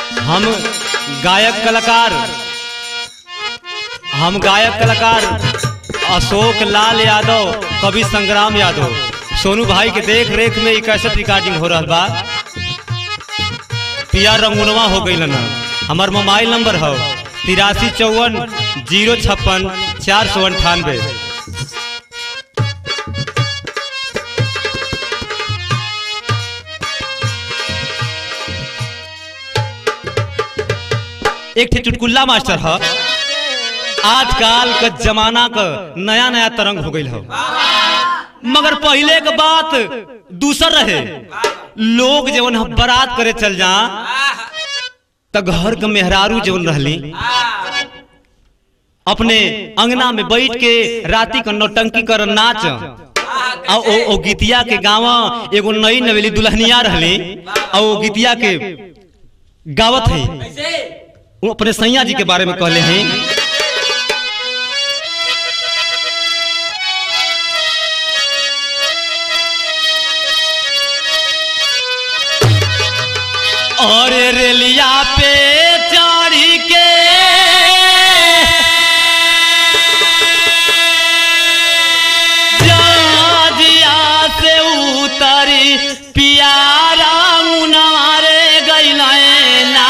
हम गायक कलाकार हम गायक कलाकार अशोक लाल यादव कवि संग्राम यादव सोनू भाई के देख रेख में ई कैसेट रिकॉर्डिंग हो रहा बा पिया रंगुनवा हो गई ना हमार मोबाइल नंबर है तिरासी चौवन जीरो छप्पन चार सौ अंठानवे एक ठे चुटकुल्ला मास्टर है आजकल का जमाना का नया नया तरंग हो गई है मगर पहले के बात दूसर रहे लोग जवन ह बारात करे चल जा त घर के मेहरारू जवन रहली अपने अंगना में बैठ के राती का नौटंकी कर नाच आ ओ, ओ गीतिया के गावा एगो नई नवेली दुल्हनिया रहली आ ओ गीतिया के गावत है वो अपने सैया जी के बारे में कहले हैं और रेलिया पे चढ़ी के जहाजिया से उतरी पियारा मुनारे गइले ना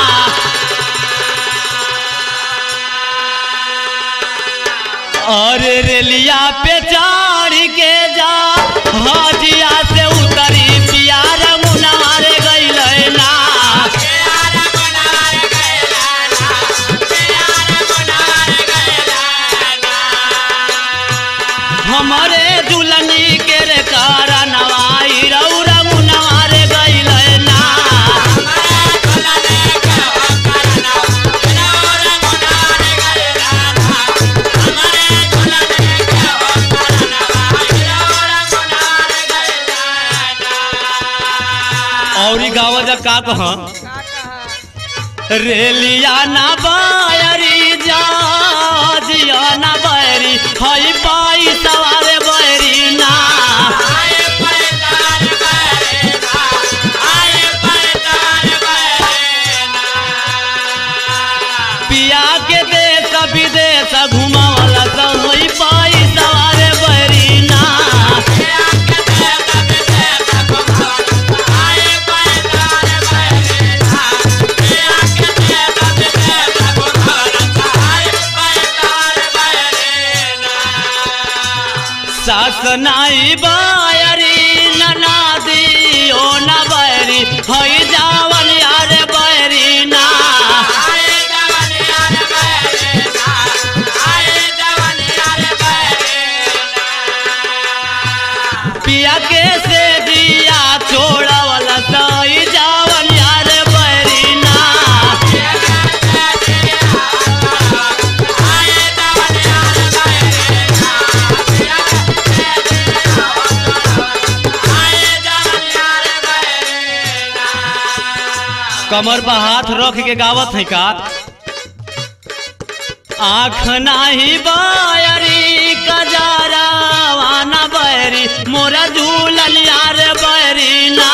और रेलिया पे चढ़ के जा हाजिया से उतरी पियारा मुनारे गइले ना हमारे दुल्हनी के रे कारा नवाई रौरा मुनारे गइले ना और ई गावा जा का कह रेलिया ना बायरी जा जिया ना बैरी हई पाई सवारे बैरी ना पिया के देश विदेश घुमावला सब हई पाई सवारे बैरी ना सास नाई बायरी ननादी ओ ना बैरी हई जावन यार बैरी ना पिया के से दिया छोड़वला सई जावन यार बैरी ना कमर पर हाथ रख के गावत है का आँख नाही बायरी कजारा वाना बैरी मोरा झूलन यार बैरी ना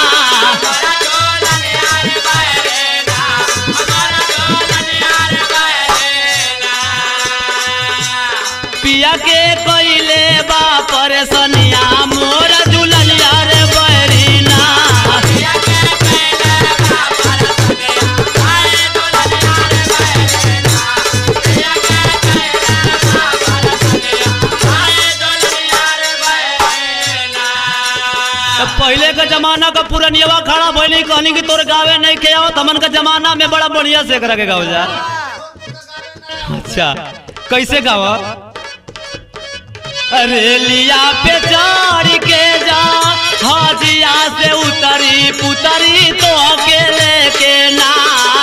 पिया के कोइले बा परेशानिया मोरा झूलन यार बैरी ना तो पहले का जमाना का पुरनियवा खड़ा भइली कहनी कि तोर गावे नहीं के आवत हमन का जमाना में बड़ा बढ़िया से करा के गाओ जा अच्छा कैसे गावा अरे लिया पे चढ़ के जा हाजिया से उतरी पुतरी तो अकेले के ना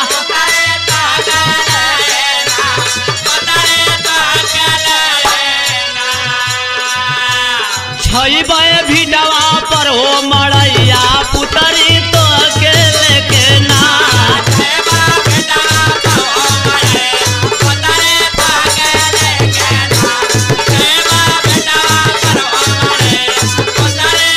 छैबे भिडवा पर हो मड़ैया पुतरी तो अकेले के ना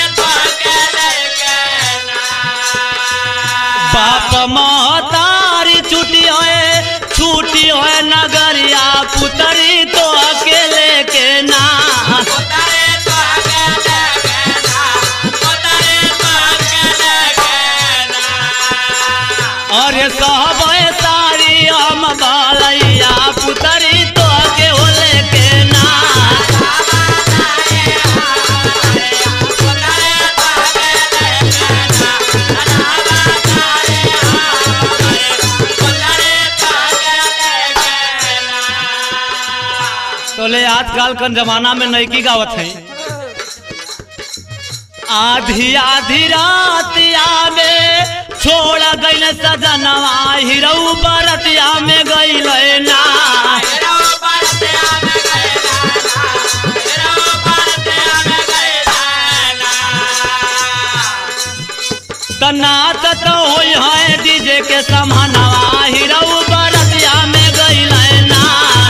बाप महतारी छुट्टी होए छुट्टी होए नगरिया पुतरी तो अकेले के ना अरे सहबे सारी हम बालैया पुतरी तो अकेले के ना तोले आजकल का जमाना में नैकी गावत है आधी आधी रातिया में छोड़ गईल सजनवा हिरऊ बरतिया में गईल ना तनात तो होई है डीजे के समानवा हिरऊ बरतिया में गईल ना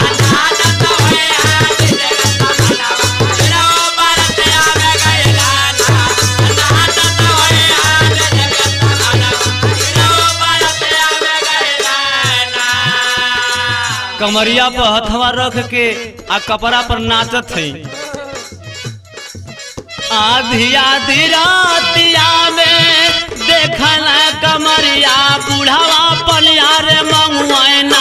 कमरिया पर हथवा रख के आ कपड़ा पर नाचत है आधी आधी रातिया में देखल कमरिया बुढ़ावा पनिया रे मंगुआना